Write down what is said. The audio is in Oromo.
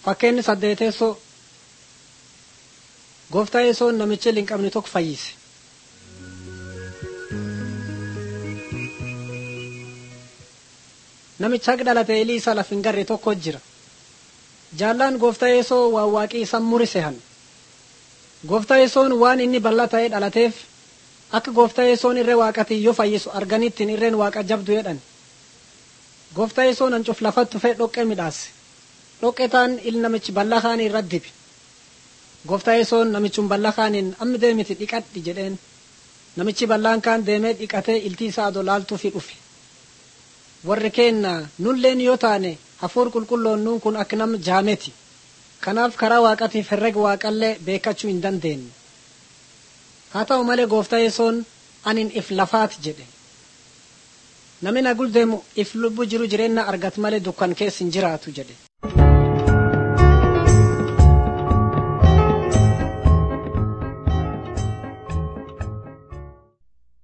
Fakkeenyi saddeeteessoo gooftaa yesoon namicha hin qabne tokko fayyise. Namicha haqa dhalate ilii isa laf hin garre tokko jira. Jaallaan gooftaa yesoo waan waaqii isa murise han. Gooftaa yesoon waan inni bal'aa ta'ee dhalateef akka gooftaa yesoon irree waaqatii yoo fayyisu arganittiin irreen waaqa jabdu jedhan. Gooftaa yesoon hancuf lafatti dhufee dhoqqee midhaase. Dhoqqee taan il namichi bal'aa kaanii irratti dibe. Gooftaa yesoon namichun bal'aa kaaniin ammi deemiti dhiqadhi jedheen. Namichi bal'aan kaan deemee dhiqatee iltii isaa adolaaltuufi dhufe. Warri keenna nulleen yoo taane hafuur qulqulloon nuun kun akka nama jaameti. Kanaaf karaa waaqatiif herrega waaqallee beekachuu hin dandeenye. Haa ta'u malee gooftaa yesoon anin if lafaati jedhe. Namni nagul deemu if lubbu jiru jireenya argatu malee dukkan keessa hin jiraatu jedhe.